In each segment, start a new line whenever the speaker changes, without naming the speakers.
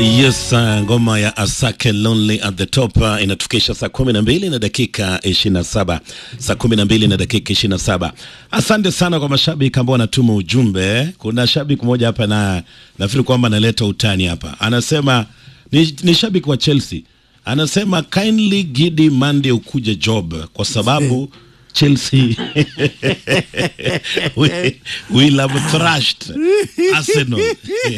Yes, uh, ngoma ya Asake Lonely at the Top uh, inatufikisha saa kumi na mbili na dakika ishirini na saba saa kumi na mbili na dakika ishirini na saba Asante sana kwa mashabiki ambao wanatuma ujumbe. Kuna shabiki mmoja hapa na nafikiri kwamba analeta utani hapa, anasema ni, ni shabiki wa Chelsea, anasema kindly Gidi Monday ukuje job kwa sababu Chelsea we, we have thrashed Arsenal.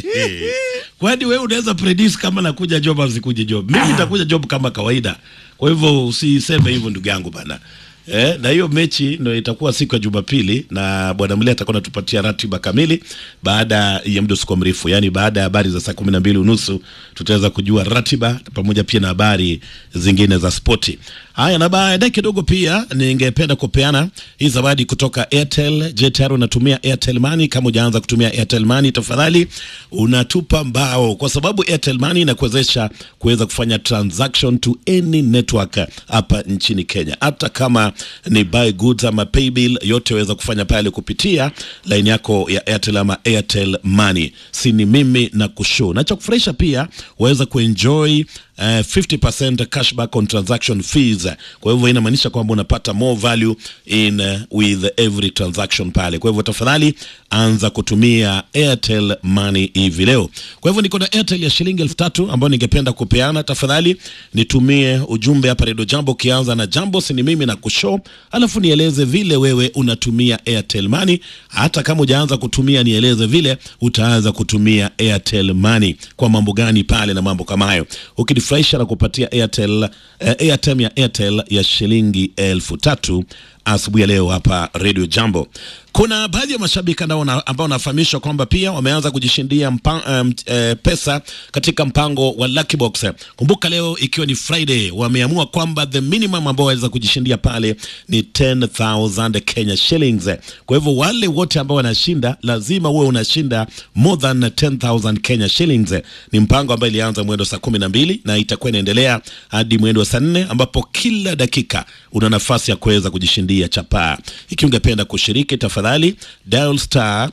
Kwani wewe unaweza predict kama nakuja job au sikuje job? Mimi nitakuja job kama kawaida. Kwa hivyo usiseme hivyo ndugu yangu bana. Eh, na hiyo mechi ndio itakuwa siku ya Jumapili na bwana Mlia atakuwa anatupatia ratiba kamili baada ya muda usiko mrefu, yaani baada ya habari za saa kumi na mbili unusu tutaweza kujua ratiba pamoja pia na habari zingine za spoti. Haya, na baadaye kidogo pia ningependa kupeana hii zawadi kutoka Airtel. Je, tayari unatumia Airtel Money? Kama hujaanza kutumia Airtel Money, tafadhali unatupa mbao, kwa sababu Airtel Money inakuwezesha kuweza kufanya transaction to any network hapa nchini Kenya, hata kama ni buy goods ama pay bill, yote waweza kufanya pale kupitia line yako ya Airtel ama Airtel Money. Si ni mimi na kushow na cha kufurahisha pia waweza kuenjoy Uh, 50% cashback on transaction fees. Kwa hivyo inamaanisha kwamba unapata more value in uh, with every transaction pale. Kwa hivyo tafadhali anza kutumia Airtel Money hivi leo. Kwa hivyo niko na Airtel ya shilingi elfu tatu ambayo ningependa kupeana. Tafadhali nitumie ujumbe hapa Radio Jambo ukianza na jambo si ni mimi na kushow, alafu nieleze vile wewe unatumia Airtel Money. Hata kama hujaanza kutumia, nieleze vile utaanza kutumia Airtel Money kwa mambo gani pale na mambo kama hayo ukifurahisha na kupatia Airtel, eh, airtime ya Airtel ya shilingi elfu tatu asubuhi ya leo hapa Radio Jambo. Kuna baadhi ya mashabiki ambao wanafahamishwa kwamba pia wameanza kujishindia mpa, um, eh, pesa katika mpango wa Lucky Box. Kumbuka leo ikiwa ni Friday, wameamua kwamba the minimum ambao waweza kujishindia pale ni 10,000 Kenya shillings. Kwa hivyo wale wote ambao wanashinda lazima uwe unashinda more than 10,000 Kenya shillings. Ni mpango ambao ilianza mwendo saa kumi na mbili na itakuwa inaendelea hadi mwendo wa saa nne ambapo kila dakika una nafasi ya kuweza kujishindia chapaa. Ikiwa ungependa kushiriki tafadhali dial star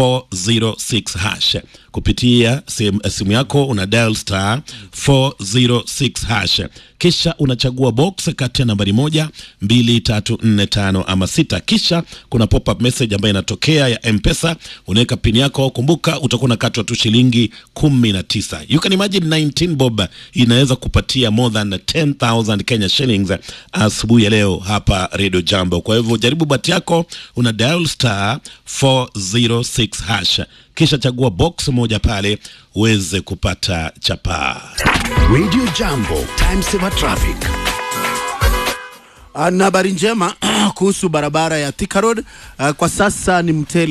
406 hash kupitia simu, simu yako una dial star 406 hash, kisha unachagua box kati ya nambari moja, mbili, tatu, nne, tano ama sita. Kisha kuna pop up message ambayo inatokea ya M-Pesa, unaweka pin yako. Kumbuka utakuwa unakatwa tu shilingi kumi na tisa. You can imagine 19 bob inaweza kupatia more than 10,000 Kenya shillings asubuhi ya leo hapa Radio Jambo. Kwa hivyo jaribu bahati yako, una dial star 406 hash kisha chagua box moja pale uweze kupata chapaa.
Radio Jambo, time saver traffic.
Na habari njema kuhusu barabara ya Thika Road. Uh, kwa sasa ni mteli